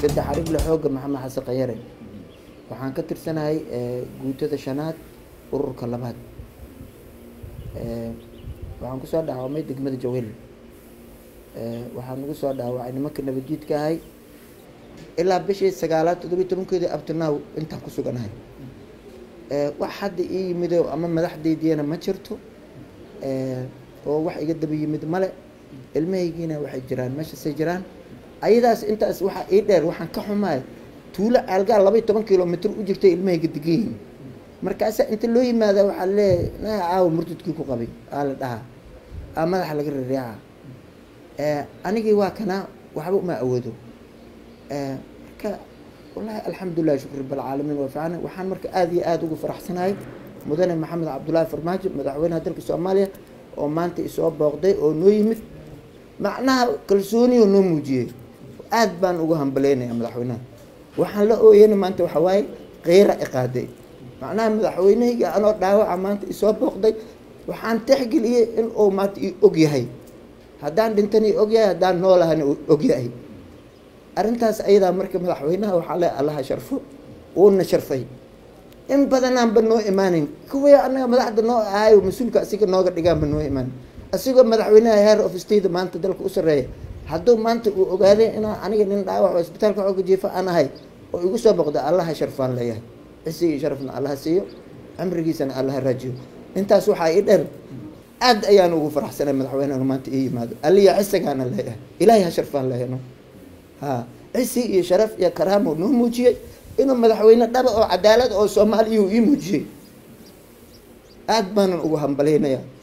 saddex arigle xoogga maxamed xasan khayare waxaan ka tirsanahay guutada shanaad ururka labaad waxaan kusoo dhaawamay degmada jawel waxaa nagu soo dhaawacay nimanka nabadjiidka ahay ilaa bishii sagaalaad toddobiyi tobankeedii abtinaaw intaan ku suganahay wax hadda ii yimido ama madaxdaydiina ma jirto oo wax iga daba yimid male ilmahaygiina waxay jiraan meeshasay jiraan ayadaas intaas waxaa ii dheer waxaan ka xumaay tuulo aalgaal laba iyo toban kilomitr u jirtay ilmahayga degan yihiin markaasa inta loo yimaada waxaa leeyahay na caawa murtudkii ku qabay aa la dhahaa aa madaxa laga rareeca anigii waa kanaa waxba uma awoodo marka wallahi alxamdulilah shukr rabalcaalamiin waa fiican waxaan marka aada iyo aada ugu faraxsanahay mudane maxamed cabdullaahi farmaajo madaxweynaha dalka soomaaliya oo maanta isoo booqday oo noo yimid macnaha kalsooniyo noo muujiyey aada baan ugu hambaleynaya madaxweynaha waxaan la ooyana maanta waxaa waaye keyra iqaaday macnaha madaxweynehayga anoo dhaawaca maanta isoo booqday waxaan texgeliyey in uu maanta i og yahay haddaan dhintana i og yahay haddaan noolahana og yahay arrintaas ayadaa marka madaxweynaha waxaa le allaha sharfo uuna sharfay in badanaanba noo imaanin kuwii anaga madaxda noo ahayo mas-uulka asiga nooga dhigaanba noo imaanin asigoo madaxweynaha heer of state maanta dalka u sareeya hadduu maanta uu ogaaday inaa aniga nin dhaawac oo isbitaalka xooga jiifa aan ahay oo igu soo boqda allaha sharfaan leeyahay cisigii sharafna allaha siiyo cimrigiisana allaha raajiyo intaas waxaa ii dheer aad ayaan ugu faraxsanay madaxweyneha maanta ii yimaado aliya cisigaana leeyahay ilaahay ha sharfaan leeyano ha cisi iyo sharaf iyo karaamo noo muujiyey inuu madaxweyne dhaba oo cadaalad oo soomaaliya ii muujiyey aad baanan ugu hambaleynayaa